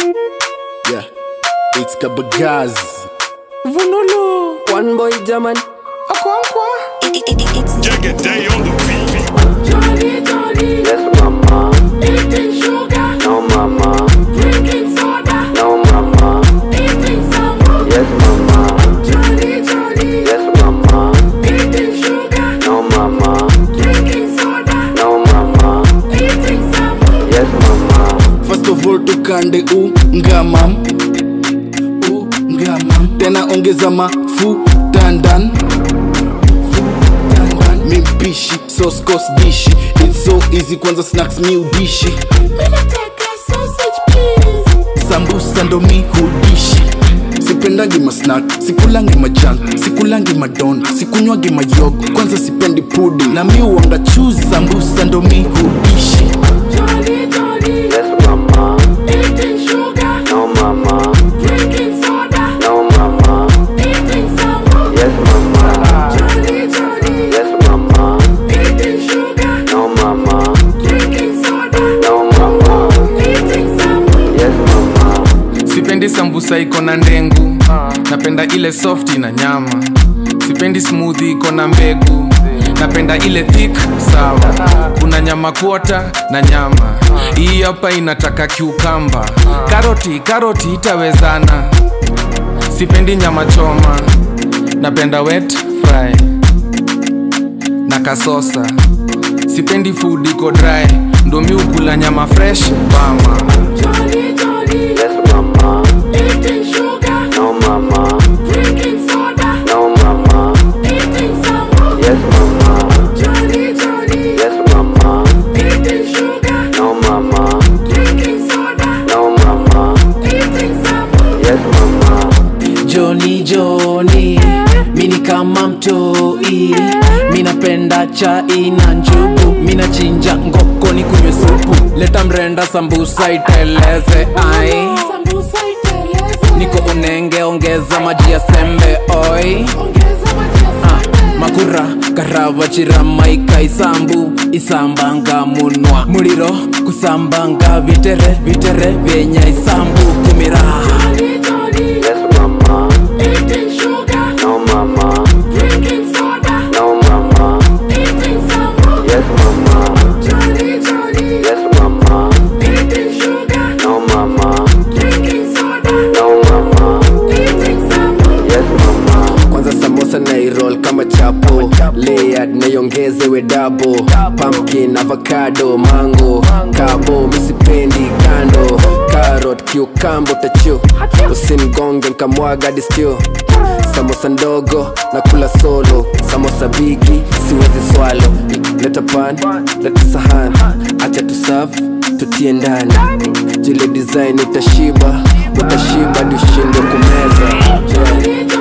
Yeah, it's Kabagaz. Vunulu. One boy German. Akwankwa. Jagged day on the beat. Johnny, Johnny. Yes, mama. Eating sugar. No, mama. Drinking soda. No, mama. Eating salmon. Yes, mama. Johnny, Johnny. Yes, mama. Eating sugar. No, mama. Drinking soda. No, mama. Eating salmon. Yes, mama. First of all tukande ungamam ungamam tena ongeza mafuta ndan mimpishi soskos dishi its so easy kwanza snacks mi udishi Mina take a sausage, please. sambusa ndo mi hudishi sipendangi masnak sikulangi majan sikulangi madon sikunywangi mayogo kwanza sipendi pudi na mi uanga chuzi sambusa ndo mi hudishi Johnny, Johnny. Yes, mama. Eating sugar. No, mama. Drinking soda. No, mama. Eating salmon. Yes, mama. Johnny, Johnny. Yes, mama. Eating sugar. No, mama. Drinking soda. No, mama. Eating salmon. Yes, mama. sipendi sambusa iko na ndengu napenda ile softi na nyama sipendi smoothie iko na mbegu napenda ile thick sawa kuna nyama kuota na nyama hii hapa inataka kiukamba karoti karoti itawezana sipendi nyama choma napenda wet fry na kasosa sipendi food iko dry ndo mi ukula nyama fresh bama Johnny, Johnny. Yes, mama. Eating sugar. No, mama. Drinking soda. No, mama. Eating salmon. Yes, mama. Johnny, Johnny. Yes, mama. Eating sugar. No, mama. Drinking soda. No, mama. Eating salmon. Yes, mama. Joni Joni, mini kama mtoi, minapenda chai na njugu, minachinja ngoko ni kunywe supu, leta mrenda sambusa iteleze ai Sambusa iteleze. niko unenge, ongeza maji ya sembe oi Ongeza maji ya Ah, sembe. makura karava chiramaika isambu isambanga munwa muliro kusambanga vitere vitere vyenya isambu kumira Johnny, Johnny. Yes, mama. Eating sugar. No, mama. Drinking soda. No, mama. Eating salmon. Yes, mama. Johnny, Johnny. Yes, mama. Eating sugar. No, mama. Drinking soda. No, mama. Eating salmon. Yes, mama. Kwanza samosa na irol kama chapo layered naiongezewe dabo pumpkin avocado mango kabo misipendi kando carrot kiukambo tachu usimgonge nkamwaga distio samosa ndogo na kula solo samosa bigi siwezi swalo leta pan leta sahan acha tusaf tutie ndani jile design utashiba utashiba dushinde kumeza yeah. Johnny,